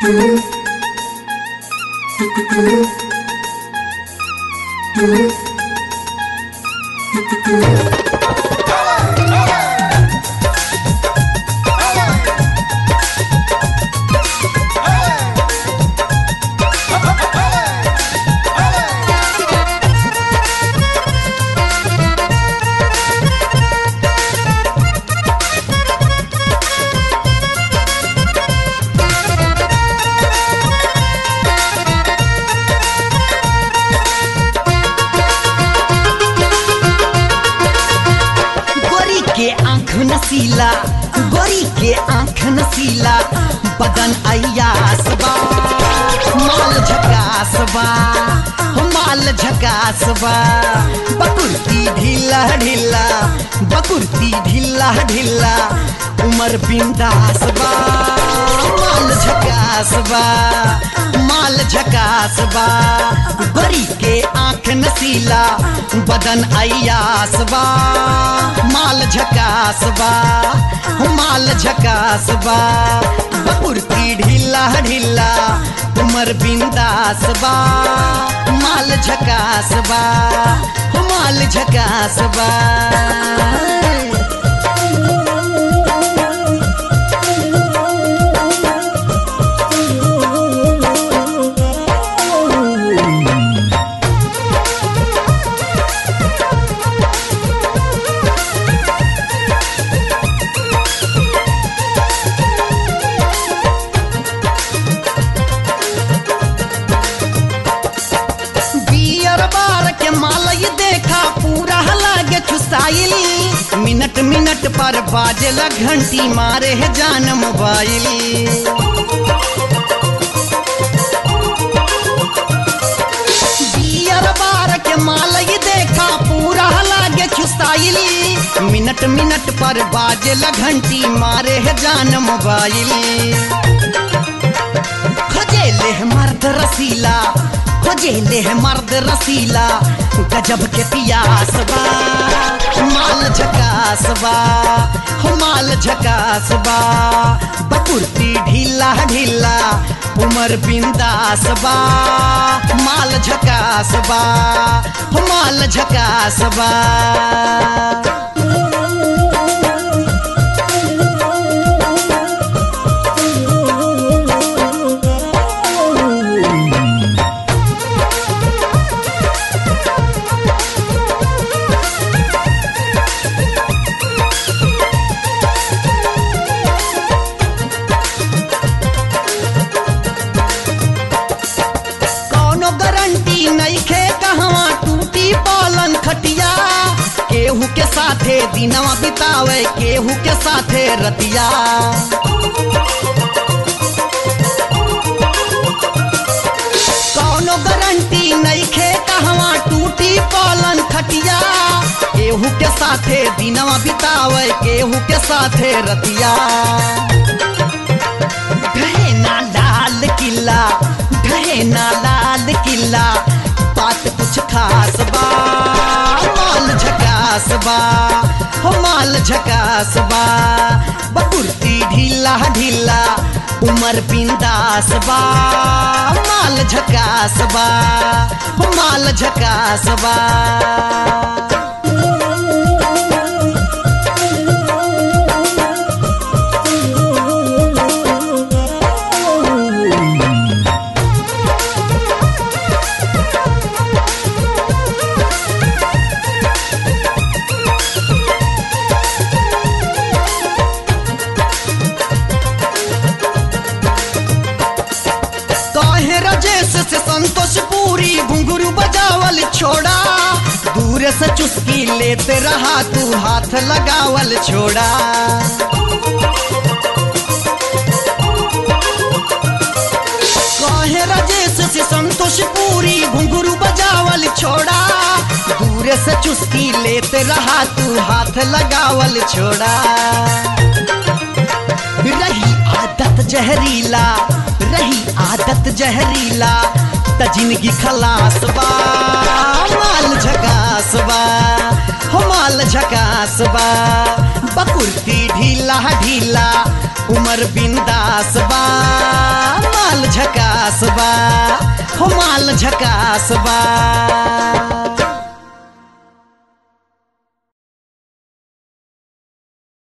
गोरी के आंख नसीला गोरी के आंख नसीला बदन अयास बा माल झकास बा हो माल झकास बा बकुर्ती ढीला ढीला बकुर्ती ढीला ढीला उमर बिंदास बा माल झकास बा माल झकास बा गोरी के आंख नसीला बदन अयास बा माल झकास बा माल झकास बा बकुर्ती ढीला ढीला उमर बिंदास बा माल झकास बा माल झकास बा बियर बार के माल ये देखा पूरा लागे चुसाइल मिनट मिनट पर बाजेला घंटी मारे है जान मोबाइल बियर बार के माल ये देखा पूरा लागे चुसाइल मिनट मिनट पर बाजेला घंटी मारे है जान मोबाइल खोजेले है मर्द रसीला खोजेले है मर्द रसीला गजब के पियास बा माल झकास बा हो माल झकास बा बकुर्ती ढीला ढीला उमर बिंदास बा माल झकास बा हो माल झकास बा कौनो गारंटी नइखे कहवा टूटी पालन खटिया केहू के साथे दिनवा बितावे केहू के साथे रतिया कौनो गारंटी नइखे कहवा टूटी पालन खटिया केहू के साथे दिनवा बितावे केहू के साथे रतिया ढहे ना लाल किला ढहे ना लाल किला बात कुछ खास बा माल झकास बा हो माल झकास बा बकुर्ती ढीला ढीला उमर बिंदास बा माल झकास बा हो माल झकास बा काहे राजेश से संतोष पूरी घुंघरू बजावल छोड़ा दूर से चुस्की लेते रहा तू हाथ लगावल छोड़ा काहे राजेश से संतोष पूरी घुंघरू बजावल छोड़ा दूर से चुस्की लेते रहा तू हाथ लगावल छोड़ा रही आदत जहरीला रही आदत जहरीला त जिंदगी खलास बा माल झकास बा हो माल झकास बा बकुर्ती ढीला ढीला उमर बिंदास बा माल झकास बा हो माल झकास बा